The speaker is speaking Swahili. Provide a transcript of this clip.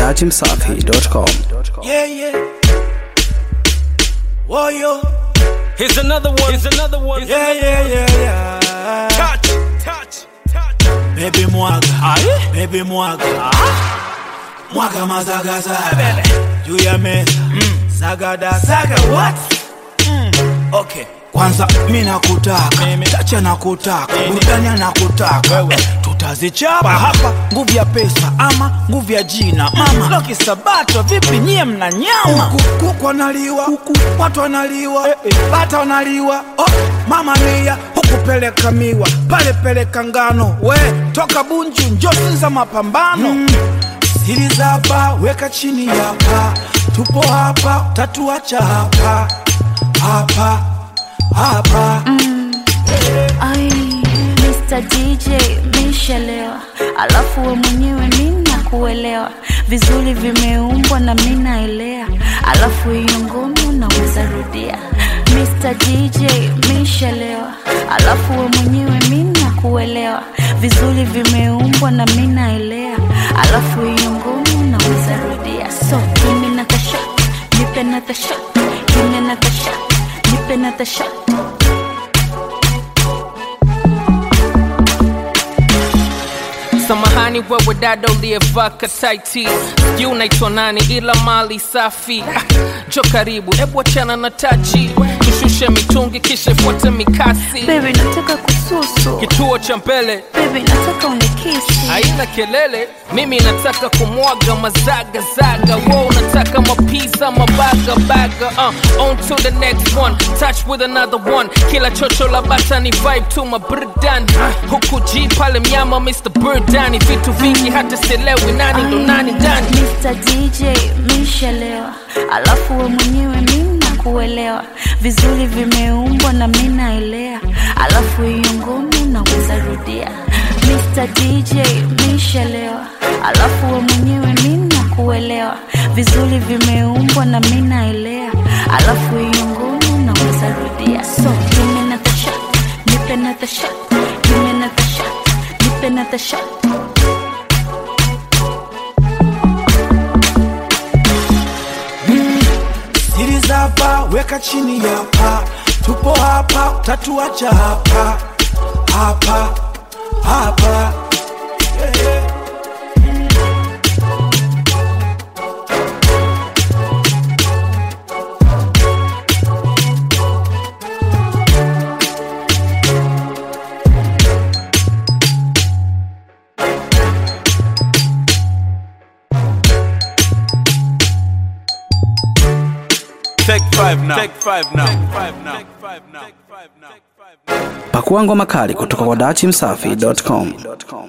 dachimsafi.com. Yeah, yeah. Whoa, yo. Here's another one. Here's another one. Yeah, yeah, yeah, yeah. Touch, touch, touch. Baby mwaga. Aye. Baby mwaga. Mwaga mazaga zaga. Juu ya meza. Sagada saga what? Okay. Kwanza mi nakutaka, tacha nakutaka, burudani nakutaka, eh, tutazichapa hapa. Nguvu ya pesa ama nguvu ya jina mama Loki Sabato, vipi nyie mna nyama? Huku kuku wanaliwa, huku watu wanaliwa, eh, eh, bata wanaliwa, oh, mama mia huku peleka miwa, pale peleka ngano, we toka Bunju njosi za mapambano mm. Siri za hapa weka chini hapa, tupo hapa, tatuacha hapa hapa hapa Ai, Mr. DJ mishelewa, alafu we mwenyewe mina kuelewa vizuri, vimeumbwa na mina elea, alafu hiyo ngoma naweza rudia. Mr. DJ mishelewa, alafu we mwenyewe mina kuelewa vizuri, vimeumbwa na mina elea, alafu hiyo ngoma naweza rudia. So give me another shot, nipe another shot, give me another shot, nipe another shot. Samahani wewe dada uliyevaa kataiti, sijui unaitwa nani, ila mali safi. Ah, Jo karibu, hebu achana na tachi, tushushe mitungi kisha ifuate mikasi. Baby, nataka kususu. Kituo cha mbele Baby, nataka unikisi. haina kelele, mimi nataka kumwaga mazagazaga, wo unataka mapiza mabagabaga. Uh, on to the next one, touch with another one. Kila chocho la bata ni vibe tu maburudani, huku G pale mnyama Mr. Burdani, vitu vingi hata sielewi nani ndo nani ndani. Mr. DJ mishelewa, alafu we mwenyewe mina kuelewa vizuri, vimeumbwa na mina elea, alafu hiyo ngoma naweza rudia. Mr. DJ mishelewa, alafu we mwenyewe mina kuelewa vizuri, vimeumbwa na mina elea, alafu hiyo ngoma naweza rudia. So give me another shot, nipe another shot, give me another shot, nipe another shot. siri za hapa weka chini hapa, tupo hapa, tatuacha hapa hapa hapa. Yeah, yeah. Take five now. Take five now. Take five now. Take five now. Take five now. Pakua ngoma kali kutoka kwa dachimsafi.com.